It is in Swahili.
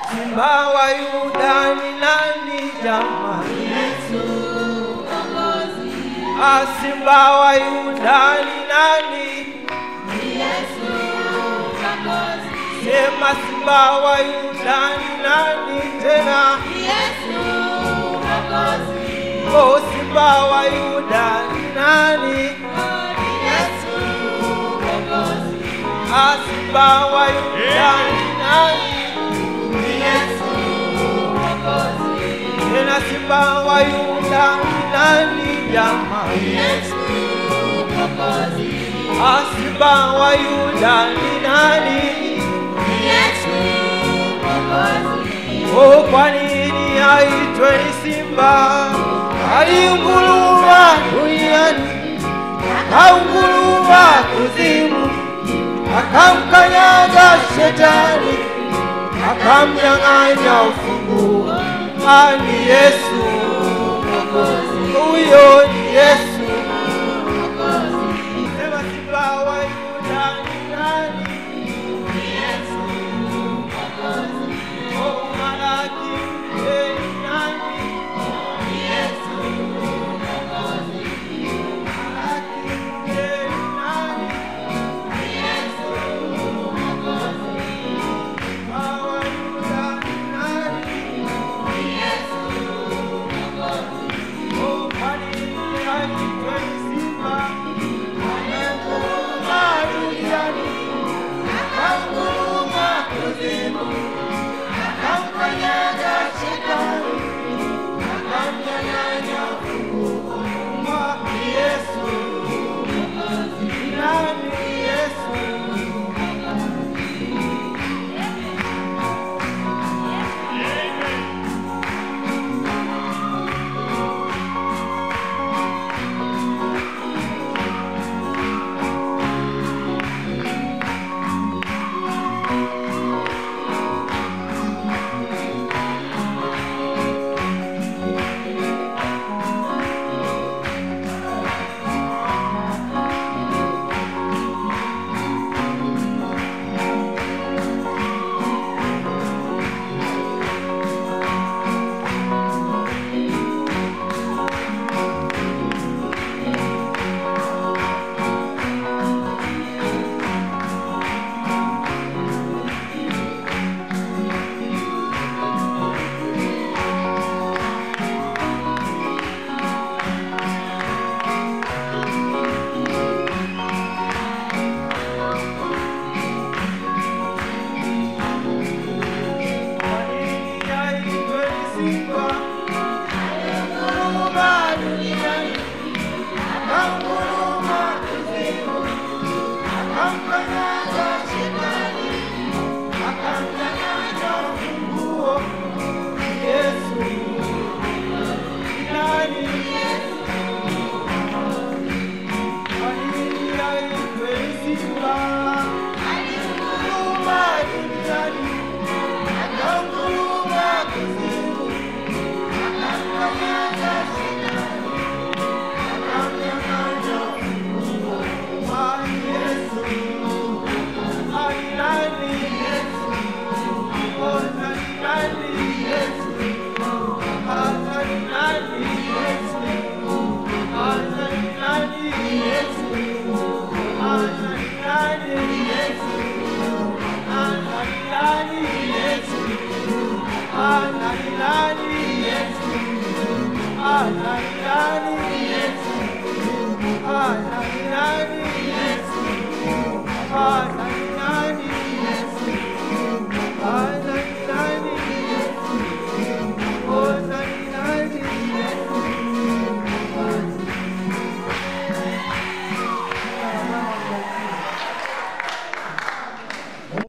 Simba wa Yuda ni nani jamani? Ah, Simba wa Yuda ni nani? Sema Simba wa Yuda ni nani tena? Oh, Simba wa Yuda ni nani? Ah, Simba wa Yuda ni nani? Tena Simba wa Yuda ni nani jamani? Ah, Simba wa Yuda ni nani? Oh, kwa nini aitwe ni Simba? Aliunguruma duniani, akaunguruma kuzimu, akamkanyaga shetani, akamnyang'anya ufunguo. Ah, ni Yesu, huyo ni Yesu. Sema Simba wa Yuda ni nani? Oh, Malaki, eh, ni nani? Malaki, eh, ni nani? Simba wa Yuda ni nani? Oh, kwa nini aitwe ni Simba? Amenguruma duniani, akanguruma kuzimu, akamkanyaga shetani, akamnyang'anya funguo. Ah, ni Yesu. Ni nani Yesu? Kwa nini aitwe ni Simba? Amenguruma duniani, akanguruma kuzimu, akamkanyaga shetani, akamnyang'anya funguo. Yesu ni nani? Kwa nini aitwe ni Simba? Amenguruma duniani akanguruma kuzimu, akamkanyaga shetani, akamnyang'anya funguo. Ah, Yesu, ah, ni nani Yesu? Oh, na ni nani Yesu? Ah, na ni nani Yesu? Ah, na ni nani Yesu? Ah, na ni nani Yesu? Ah, na ni nani Yesu? Ah, na ni nani Yesu? Ah, na ni nani